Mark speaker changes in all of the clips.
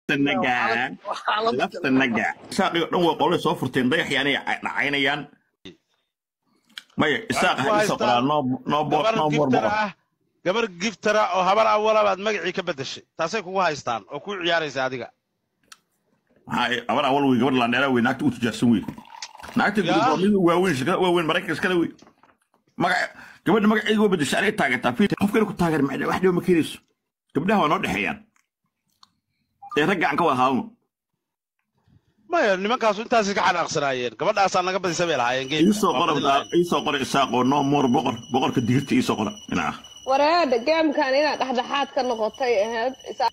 Speaker 1: lafta nagaa lafta nagaa isaaqii oo dhan waa qolay soo furteen dayaxyaanay dhacaynayaan maya isaaq ha isoo qoraa noo noo bo
Speaker 2: gabar
Speaker 1: noo boor
Speaker 2: giftara
Speaker 1: boqor
Speaker 2: ah gabar giftara oo habar awala baad magacii ka beddeshay taasay kugu haystaan oo kuu ciyaaraysa adiga
Speaker 1: maxaa abar awal wey gabar landheera wey naagta u tijaarsan wey naagta
Speaker 2: Yaa.
Speaker 1: gudub waa mid waaweyn shirkada waaweyn maraykanka iskale wey magaca gabadha magaceeda waa bedesha anay taageertaa fiir qofkana ku taageer ma wax dhiba ma keenayso gabdhaha waa noo dhexeeyaan ee ragga aan ka wada haadno
Speaker 2: maya nimankaasu intaasay ka xanaaqsanaayeen gabadhaasaa naga badisa bay lahaayeen geemka.
Speaker 1: iisoo
Speaker 2: Waa
Speaker 1: qora
Speaker 2: badin lahaayeen.
Speaker 1: iisoo qora isaaq oo noo moor boqor boqorka digirta iisoo qora inaa
Speaker 3: wareedha geemkan inaad dhexdhexaad ka noqotay ahayd Isa-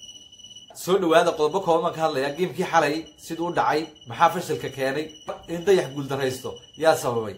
Speaker 4: soo dhawaada qodobo kooban ka hadlaya geemkii xalay siduu u dhacay maxaa fashilka keenay in dayax guuldaraysto yaa sababay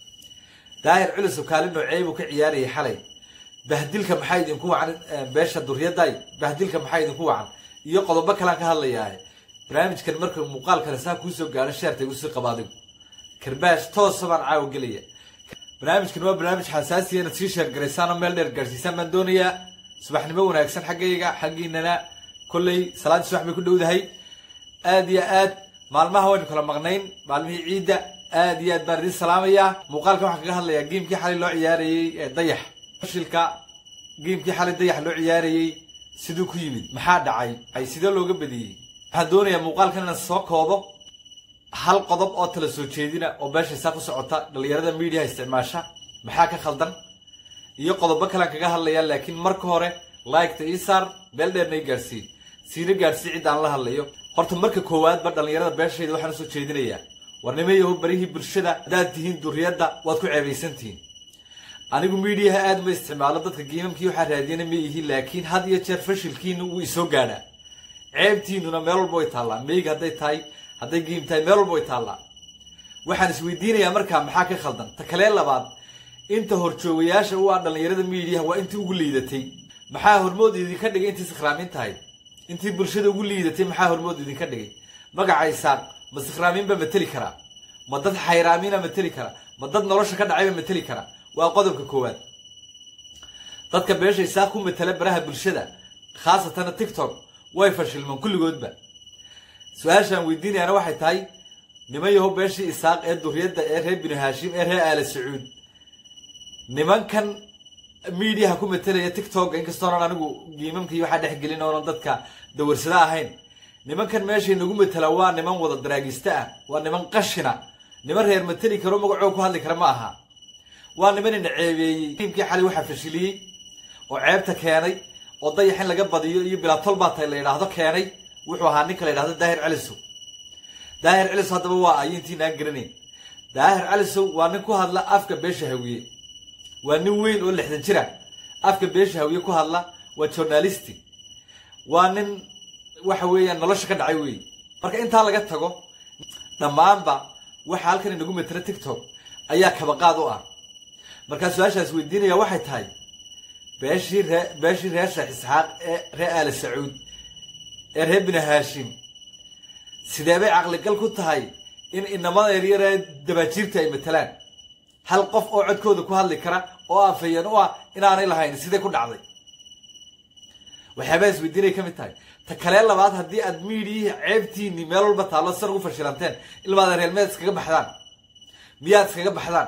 Speaker 4: daahir culus oo kaalin noocee buu ka ciyaarayay xalay bahdilka maxaa idinku wacan eh, beesha duryaday bahdilka maxaa idinku wacan iyo qodobo kalaan ka hadlayaa barnaamijkan marka muuqaal kale saa kuusoo gaaro sheertay usii qaba adigu karbaash toosa baan caawa gelaya barnaamijkan waa barnaamij xasaasiya inaad sii sheergaraysaan oo meel dheer gaarsiisaan baan doonayaa subaxnimo wanaagsan xaggayga xaggiinana kolley salaadii subax bay ku dhowdahay aad iyo aad maalmaha waynu kala maqnayn maalmihii ciidda aad iyo aad baan idin salaamayaa muuqaalkan waxaan kaga hadlayaa geemkii xalay loo ciyaarayey ee dayax fashilka geemkii xalay dayax loo ciyaarayey siduu ku yimid maxaa dhacay ay sidee looga badiyey waxaan doonayaa muuqaalkan inaan soo koobo hal qodob oo tala soo jeedina oo beeshaysaa ku socota dhalinyarada miidiyaha isticmaasha maxaa ka khaldan iyo qodobo kalean kaga hadlayaa laakiin marka hore liketa ii saar meel dheerna ii gaarsii siina gaarsii cid aan la hadlayo horta marka koowaadba dhalinyarada beeshayda waxaan usoo jeedinayaa warnimayahu barihii bulshada haddaad tihiin duriyadda waad ku ceebaysan tihiin anigu miidiyaha aad ma isticmaalo dadka giimamkii waxaa raadiyana ma ihi laakiin had iyo jeer fashilkiinu wuu isoo gaadhaa ceebtiinuna meel walba way taallaa meyga hadday tahay hadday giim tahay meel walba way taallaa waxaan isweydiinayaa markaa maxaa ka khaldan ta kalee labaad inta horjoogayaasha u ah dhalinyarada miidiyaha waa intii ugu liidatay maxaa hormood idinka dhigay intii sikhraamin tahay intii bulshada ugu liidatay maxaa hormood idinka dhigay magaca isaaq ma sikhraamin baa mateli karaa ma dad xayraamiina mateli kara ma dad nolosha ka dhacay baa mateli kara waa qodobka koowaad dadka beesha isaaq ku matala baraha bulshada khaasatana tiktok way fashilmaan kulligoodba su-aashaan weydiinayaana waxay tahay niman yahow beeshii isaaq ee duriyadda ee reer binu haashim ee reer aala sacuud nimankan miidiyaha ku matelaya tiktok inkastoonan anigu giimamkii waxaa dhexgelin oonan dadka dawarsada ahayn nimankan meeshay nagu matela waa niman wada daraagista ah waa niman qashina niman reer mateli karo magacoo ku hadli kara ma aha waa niman ina ceebeeyey tiimkii xalay waxaa fashiliyey oo ceebta keenay oo dayax in laga badiyo iyo bilaatol baa tay la yidhaahdo keenay wuxuu ahaa ninka la yidhahdo daahir calisow daahir calisow haddaba waa ayintiina aan garanayn daahir calisow waa nin ku hadla afka beesha hawiye waa nin weyn oo lixdan jira afka beesha hawiye ku hadla waa journalisti waa nin waxa weeyaan nolosha ka dhacay wey marka intaa laga tago dhammaanba waxa halkan inagu matela tiktok ayaa kabaqaad u ah markaa su-aashaas weydiinaya waxay tahay beeshii ree beeshii reer sheekh isxaaq ee reer aali sacuud ee reer bini haashim sidee bay caqligal ku tahay in inamada yaryar ee dabaajiirta ay matalaan hal qof oo codkooda ku hadli kara oo afayeen u ah inaanay lahayn sidee ku dhacday waxyaabaha isweydiinay ka mid tahay ta kalee labaad haddii aad miidiyihii ceebtiinii meel walba taallo san ugu fashilanteen ilmaada reer miyaad iskaga baxdaan miyaad iskaga baxdaan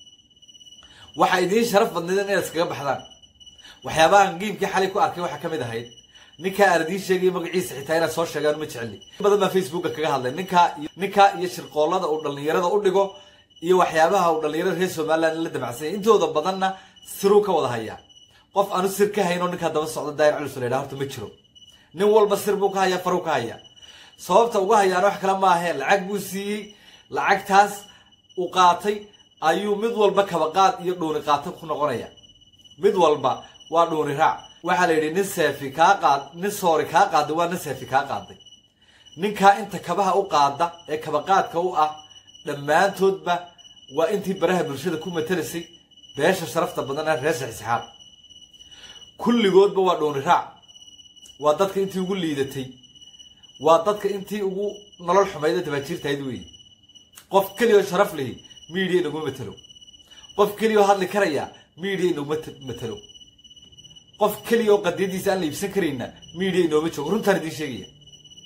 Speaker 4: waxaa idiin sharaf badnaydeen inaad iskaga baxdaan waxyaabahan giimkii xalay ku arkay waxaa ka mid ahayd ninkaa aan idiin sheegay magaciisa xitaa inaad soo sheegaan ma jeceli in badan baa facebooka kaga hadlay ninkaa iyo ninkaa iyo shirqoollada uu dhallinyarada u dhigo iyo waxyaabaha uu dhallinyarada reer somaliland la damacsanyay intooda badanna siruu ka wada hayaa qof aanu sir ka hayn oo ninkaa daba socda daayir culus la yidhaha horta ma jiro nin walba sir buu ka hayaa faruu ka hayaa sababta uga hayaana wax kale maahe lacag buu siiyey lacagtaas uu qaatay ayuu mid walba kabaqaad iyo dhuuni qaata ku noqonaya mid walba waa dhuuni raac waxaa la yidhi nin seefi kaa qaad nin soori kaa qaaday waa nin seefi kaa qaaday ninkaa inta kabaha u qaada ee kabaqaadka u ah dhammaantoodba waa intii baraha bulshada ku matalaysay beesha sharafta badan ee reer sheekh isxaaq kulligoodba waa dhuuni raac waa dadka intii ugu liidatay waa dadka intii ugu nolol xumayda dabaajiirtahayd weeye qof keliya oo sharaf lihi miidiya inaguma matelo qof keliya oo hadli karaya miidiya inaguma matelo qof keliya oo qadiyadiisa aan la iibsan karayna miidiya inooma joogo runtaan idiin sheegaya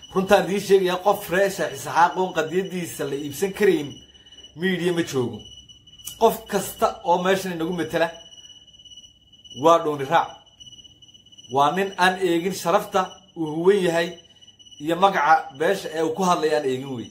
Speaker 4: runtaan idiin sheegayaa qof reesha isaxaaqoon qadiyadiisa la iibsan karayn miidiya ma joogo qof kasta oo meeshan inagu matela waa dhuuni raac waa nin aan eegin sharafta uu huwan yahay iyo magaca beesha ee uu ku hadlaya aan eegin wey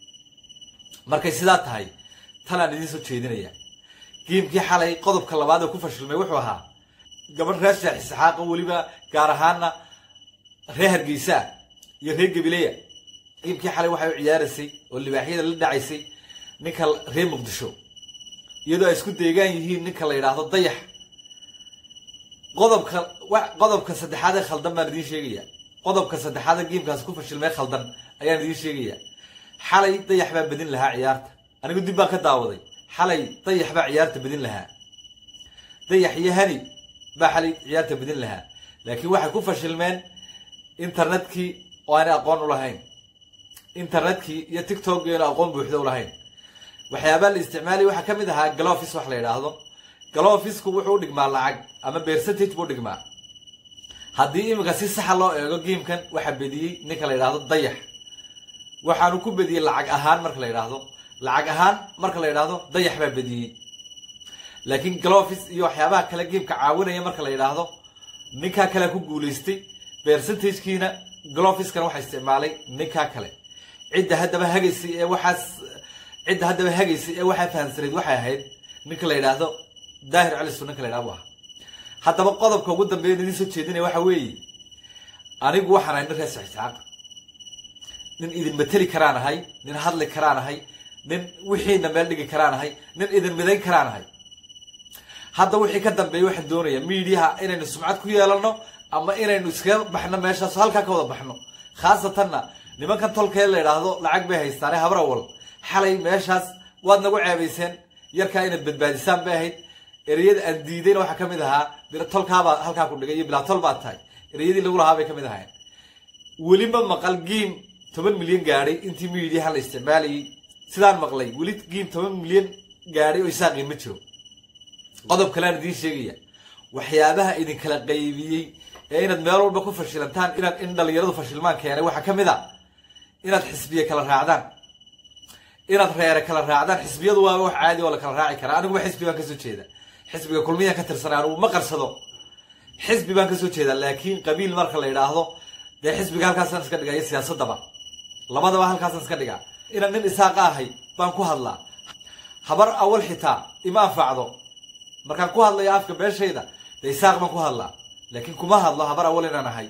Speaker 4: markay sidaa tahay talaan idiin soo jeedinaya giimkii xalay qodobka labaad ee ku fashilmay wuxuu ahaa gabadh reer sheekh isxaaqa weliba gaar ahaana reer hargeysa iyo reer gabileya giimkii xalay waxay u ciyaaraysay oo libaaxyada la dhacaysay ninka reer muqdisho iyadoo ay isku deegaan yihiin ninka la yidhaahdo dayax qodobka qodobka saddexaad ee khaldan baan idiin sheegaya qodobka saddexaad ee giimkaasi ku fashilmay khaldan ayaan idiin sheegaya xalay dayax baa bedin lahaa ciyaarta anigu dib baan ka daawaday xalay dayax baa ciyaarta bedin lahaa dayax iyo hani baa xalay ciyaarta bedin lahaa laakiin waxay ku fashilmeen internetkii oo aanay aqoon u lahayn internetkii iyo tiktokkii aanu aqoon buuxda u lahayn waxyaabaa la isticmaalaya waxaa ka mid ahaa galofis wax la yidhaahdo galofisku wuxuu u dhigmaa lacag ama percentage buu dhigmaa haddii iminka si saxa loo eego giimkan waxaa bediyey ninka la yidhaahdo dayax waxaanu ku bediyey lacag ahaan marka la yidhaahdo lacag ahaan marka la yidhaahdo dayax baa bediyey laakiin galofis iyo waxyaabaha kale giimka caawinaya marka la yidhaahdo ninkaa kale ku guulaystay percentagekiina galofiskana waxaa isticmaalay ninkaa kale cidda haddaba hagaysay ee waxaas cidda haddaba hagaysay ee waxaa fahamsanayd waxay ahayd ninka la yidhaahdo daahir calisu ninka la yidhahdo bu ahaa haddaba qodobka ugu dambeeya idiin soo jeedinaya waxa weeye anigu waxaan ahay nin reer saxisxaaq nin idin mateli karaan ahay nin hadli karaan ahay nin wixiina meel dhigi karaan ahay nin idin midayn karaan ahay hadda wixii ka dambeeya waxaan doonayaa miidiyaha inaynu sumcad ku yeelano ama inaynu iskaga baxno meeshaas halkaa ka wada baxno khaasatanna nimankan tolkee la yidhaahdo lacag bay haystaane habrawal xalay meeshaas waad nagu ceebayseen yarkaa inaad badbaadisaan bay ahayd ereyada aan diidayna waxaa ka mid ahaa tolkaabaa halkaa ku dhigay iyo bilaa tol baad tahay ereyadii lagu lahaa bay ka mid ahayn weliba maqal giim toban milyan gaadhay intii miidiyaha la isticmaalayay sidaan maqlay weli giim toban milyan gaadhay oo isaaqin ma jiro qodob kaleaan idiin sheegaya waxyaabaha idinkala qaybiyey ee inaad meel walba ku fashilantaan inaad in dhalinyaradu fashilmaan keenay waxaa ka mid a inaad xisbiye kala raacdaan inaad reere kala raacdaan xisbiyadu waa wax caadi oo la kala raaci karaa aniguba xisbi baan kasoo jeeda xisbiga kulmiyaan ka tirsanay anugu ma qarsado xisbi baan kasoo jeedaa laakiin qabiil marka la yidhaahdo dee xisbiga halkaasaan iska dhigaa iyo siyaasadaba labadaba halkaasaan iska dhigaa inaan nin isaaqa ahay baan ku hadlaa habar awal xitaa ima anfacdo markaan ku hadlayo afka beeshayda dee isaaq baan ku hadlaa laakiin kuma hadlo habar awal inaan ahay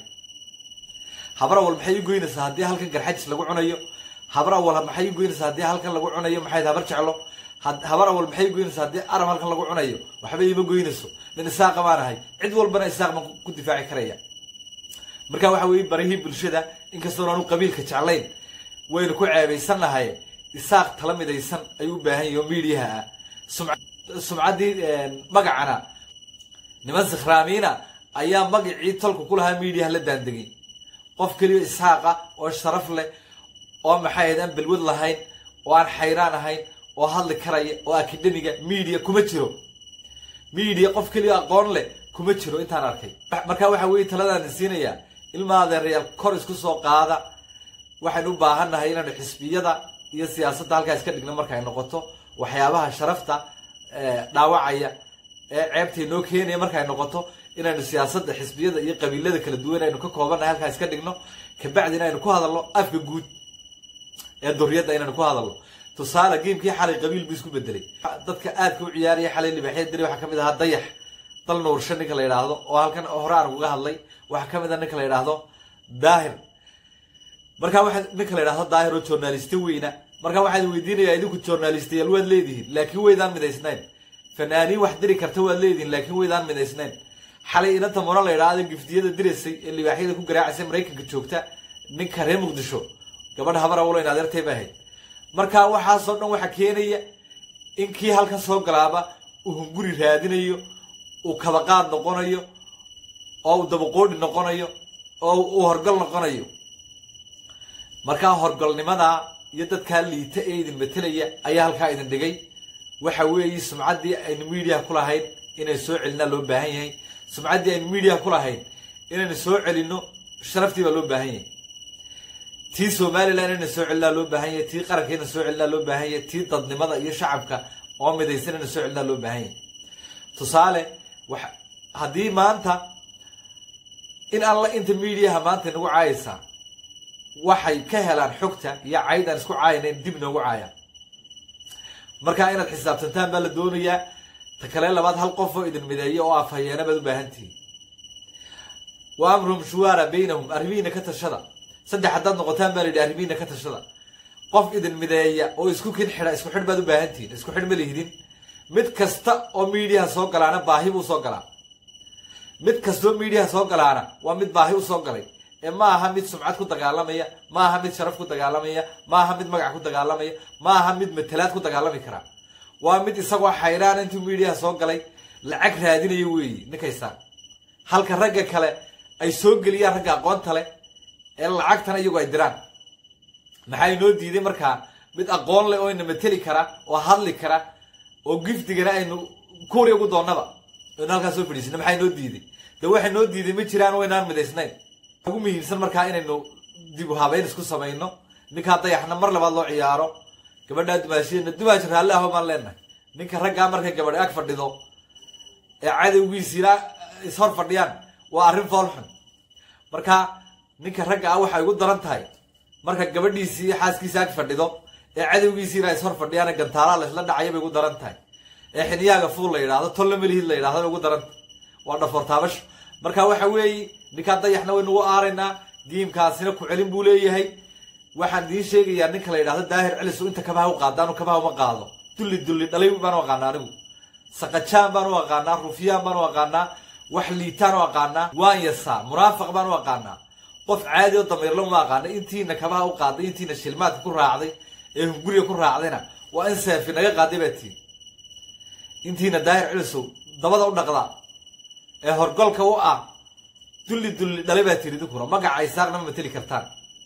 Speaker 4: habar awal maxay u goynaysaa haddii halkan garxajis lagu cunayo habar awal maxay u goynaysaa haddii halkan lagu cunayo maxay habar jeclo habar awal maxay u goynaysaa haddii aram halkan lagu cunayo waxba ima goynayso nin isaaqa baan ahay cid walbana isaaq baan ku difaaci karaya marka waxa weeye barihii bulshada inkastoon aanu qabiilka jeclayn waynu ku ceebaysannahay isaaq tala midaysan ayuu u baahan yahi oo miidiyaha ah sumcaddii magacana niman sikhraamiina ayaa magacii tolka ku lahaa miidiyaha la daandegay qof keliya isxaaqa oo sharaf leh oo maxay ahayd aan balwad lahayn oo aan xayraan ahayn oo hadli karaya oo akademiga miidiya kuma jiro miidiya qof keliya aqoon leh kuma jiro intaan arkay marka waxa weeye taladaan siinayaa ilma adeerayaal kor isku soo qaada waxaynu u baahannahay inaanu xisbiyada iyo siyaasadda halkaa iska dhigno marka ay noqoto waxyaabaha sharafta dhaawacaya ee ceebta inoo keenaya marka ay noqoto inaynu siyaasadda xisbiyada iyo qabiilada kala duwan aynu ka koobannahay halkaa iska dhigno kabacdi inaynu ku hadalno afka guud ee duriyadda inaynu ku hadalno tusaale geemkii xalay qabiil buu isku bedelay dadka aadka u ciyaaraya xalay libaaxyada dili waxaa kamid ahaa dayax dal nuursho ninka la yidhaahdo oo halkan hore aan uga hadlay waxaa kamid ah ninka la yidhaahdo daahir markaa waa ninka la yidhahdo daahir oo journaliste weyna markaa waxaad weydiinayaa idinku journalistayaal waad leedihiin laakiin waydaan midaysnayn fanaaniin wax diri karta waad leedihiin laakiin waydaan midaysnayn xalay inanta muna la yidhaahdo giftiyada diraysay ee libaaxyada ku garaacaysay maraykanka joogta ninka reer muqdisho gabadha habar awlo in adeertay ba ahayd markaa waxaasoo dhan waxaa keenaya in kii halkan soo galaaba uu hunguri raadinayo uu kabaqaad noqonayo oo uu dabaqoodhi noqonayo oo uu horgal noqonayo markaa horgolnimadaa iyo dadkaa liita ee idin matelaya ayaa halkaa idin dhigay waxa weeye sumcaddii aynu miidiyaha ku lahayn inaynu soo celinaa loo baahan yahay sumcaddii aynu miidiyaha ku lahayn inaynu soo celinno sharaftii baa loo baahan yahay tii somalilan ina soo celinaa loo baahan yahay tii qaranka ina soo celinaa loo baahan yahay tii dadnimada iyo shacabka oo midaysan ina soo celinaa loo baahan yahay tusaale wax haddii maanta in alla inta mediaha maanta inagu caayaysaa waxay ka helaan xogta iyo cayd aan isku caayanayn dib noogu caayaan markaa inaad xisaabtantaan baa la doonayaa ta kale labaad hal qof oo idin mideeya oo afhayeena baad u baahan tihiin wa amruhum shuwaara baynahum arrimihiina ka tashada saddex haddaad noqotaan baa la yidhi arrimihiina ka tashada qof idin mideeya oo isku kin xidha isku xidh baad u baahan tihiin isku xidh ma lihidin mid kasta oo mediaha soo galaana baahi buu soo galaa mid kastoo mediaha soo galaana waa mid baahi u soo galay ee ma aha mid sumcad ku dagaalamaya ma aha mid sharaf ku dagaalamaya ma aha mid magac ku dagaalamaya ma aha mid matalaad ku dagaalami kara waa mid isagoo xayraan intuu mediaha soo galay lacag raadinayo weeyi ninkaysaan halka ragga kale ay soo geliyaan ragga aqoonta leh ee lacagtana iyagu ay diraan maxaa inoo diiday markaa mid aqoon leh oo ina mateli kara oo hadli kara oo gifdigana aynu kuuri ugu doonnaba aynu halkaas soo fadhiisina maxaa inoo diiday de waxa noo diiday ma jiraan waynaan midaysnayn ugu muhiimsan markaa inaynu dib u habeyn isku samayno ninkaa dayaxna mar labaad loo ciyaaro gabadhaa dumaashiyana dumaashi raalli aho baan leenahay ninka raggaa markay gabadhi ag fadhido ee cadowgiisiina ishor fadhiyaan waa arrin foolxun marka ninka ragga ah waxay ugu daran tahay marka gabadhiisii iyo xaaskiisa ag fadhido ee cadowgiisiina ishor fadhiyaan gantaalaa laysla dhacaya bay ugu daran tahay ee xiniyaaga fuul la yidhahdo tolla melihid la yidhahdo bay ugu daran tahay waa dhafoor taabasho marka waxa weeye ninkaa dayaxna waynu ugu aaraynaa giimkaasina ku celin buu leeyahay waxaan idiin sheegayaa ninka la yidhahdo daahir celisu inta kabaha u qaada anu kabaha uma qaado dulli dulli dhalay baan u aqaanaa anigu saqajaan baan u aqaanaa rufyaan baan u aqaanaa wax liitaan u aqaanaa waan yasaa munaafiq baan u aqaanaa qof caadi oo damiirlo uma aqaana intiina kabaha u qaaday intiina shilmaadka ku raacday ee hunguriga ku raacdayna waa in seefi naga qaaday baa tiin intiina daahir celisow dabada u dhaqda ee horgolka u ah dulli dulli dhalay baa tiri idinkuna magaca isaaqna ma mateli kartaan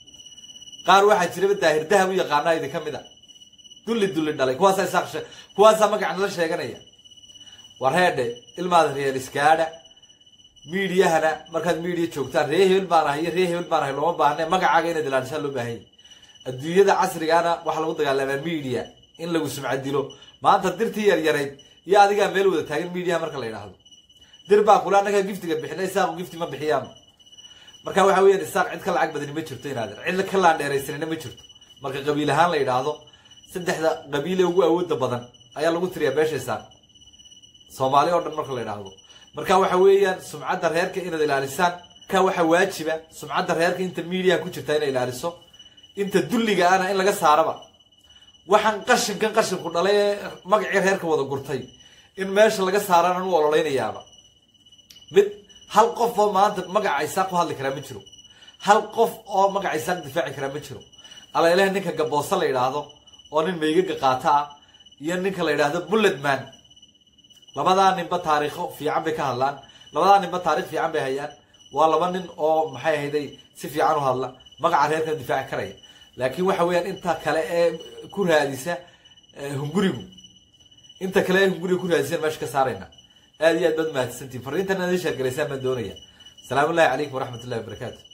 Speaker 4: qaar waxaa jiraba daahir dahab u yaqaanaa idinka mid a dulli dulli dhalay kuwaasaa isaaq shee kuwaasaa magaca nala sheeganaya war heedhe ilmaada reer iskaadha miidiyahana markaad miidiya joogtaan ree hebel baan ahay iyo ree hebel baan ahay looma baahne magacaaga inaad ilaalishaan loo baahanya adduunyada casrigaana waxaa lagu dagaalamaa miidiya in lagu sumcadilo maanta dirtii yaryarayd iyo adigaa meel wada taagan miidiyaha marka la yidhaahdo dir baa kula annagaa giftiga bixina isaaqu gifti ma bixiyaama marka waxa weeyaan isaaq cid ka lacag badani ma jirto inaadan cid ka laandheeraysanina ma jirto marka qabiil ahaan la yidhaahdo saddexda qabiile ugu awooda badan ayaa lagu tiriyaa beesha isaaq soomaali oo dhan marka la yidhaahdo marka waxa weeyaan sumcadda reerka inaad ilaalisaan ka waxa waajiba sumcadda reerka inta miidiyaha ku jirta inay ilaaliso inta dulliga ana in laga saaraba waxaan qashinkan qashinku dhalay ee magacii reerka wada gurtay in meesha laga saaraan u ololeynayaaba mid hal qof oo maanta magaca isaaq ku hadli karaa ma jiro hal qof oo magaca isaaq difaaci karaa ma jiro alailaha ninka gaboosa la yidhaahdo oo nin meygaga qaata ah iyo ninka la yidhaahdo bulletman labadaa ninba taariikho fiican bay ka hadlaan labadaa ninba taarikh fiican bay hayaan waa laba nin oo maxay ahayday si fiican u hadla magaca reerkana difaaci karaya laakiin waxa weeyaan inta kale ee ku raadisa hungurigu inta kale ee hunguriga ku raadisan meesha ka saarayna aad iyo aad baad mahadsantiin fariintan aad ii sheergalaysaan baan doonaya asalaamu ullahi calaykum waraxmat ullahi wabarakaatu